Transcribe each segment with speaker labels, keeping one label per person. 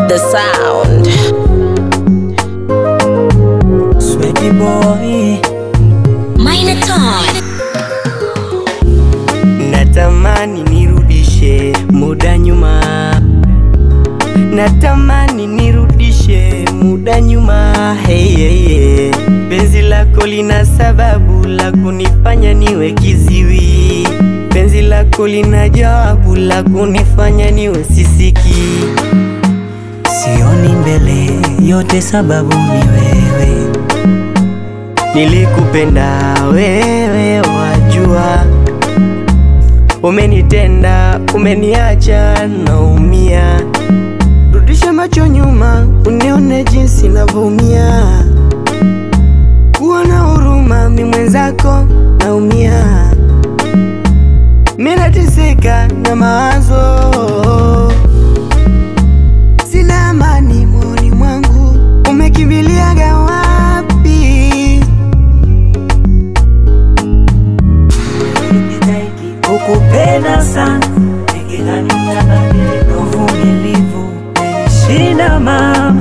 Speaker 1: the sound.
Speaker 2: Sweaty boy,
Speaker 1: Minotaur.
Speaker 2: natamani nirudishe muda nyuma, natamani nirudishe muda nyuma. Hey, hey, hey. Penzi lako lina sababu la kunifanya niwe kiziwi, penzi lako lina jawabu la kunifanya niwe sisiki. Sioni mbele, yote sababu ni wewe. Nilikupenda wewe, wajua Umenitenda, umeniacha naumia. Rudisha macho nyuma, unione jinsi navyoumia. Kuwa na huruma, mi mwenzako naumia. Mi nateseka na mawazo, sina amani moyoni mwangu. Umekimbiliaga wapi?
Speaker 3: Kukupenda sana nikidhani utabadilika, uvumilivu umenishinda mama.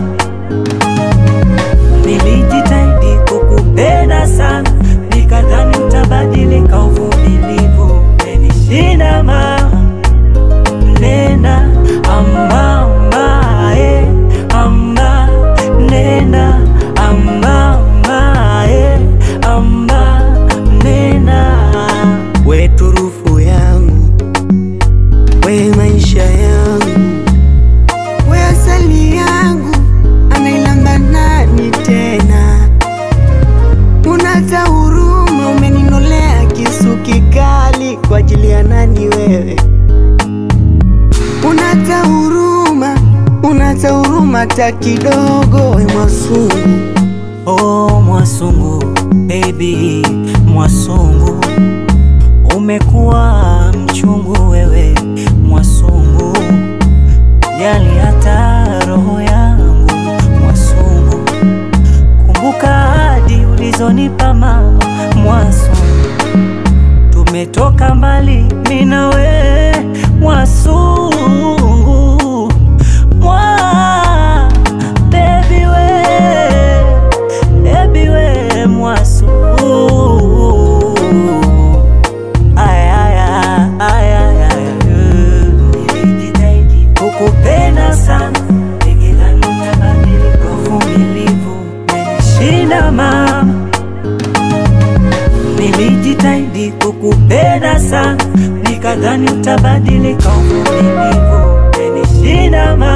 Speaker 3: Nilijitahidi kukupenda sana nikadhani utabadilika, uvumilivu umenishinda mama. Nenda amama, eh, amba, nenda amama, eh, amba, nenda
Speaker 2: We turufu yangu, we maisha yangu, we asali yangu, anailamba nani tena? Unata huruma, umeninolea kisu kikali kwa ajili ya nani wewe? Unata huruma, unata huruma ta kidogo, we Mwasungu.
Speaker 3: Oh, Mwasungu baby, Mwasungu umekuwa mchungu wewe, Mwasungu jali hata roho yangu, Mwasungu kumbuka ahadi ulizonipa mama, Mwasungu tumetoka mbali mimi na wewe, Mwasungu mwa baby we baby we Mwasungu Ay, ay, ay, ay, ay, ay, eh. Nilijitahidi kukupenda sana nikidhani utabadilika, uvumilivu umenishinda mama. Nilijitahidi kukupenda sana nikadhani utabadilika, uvumilivu umenishinda mama.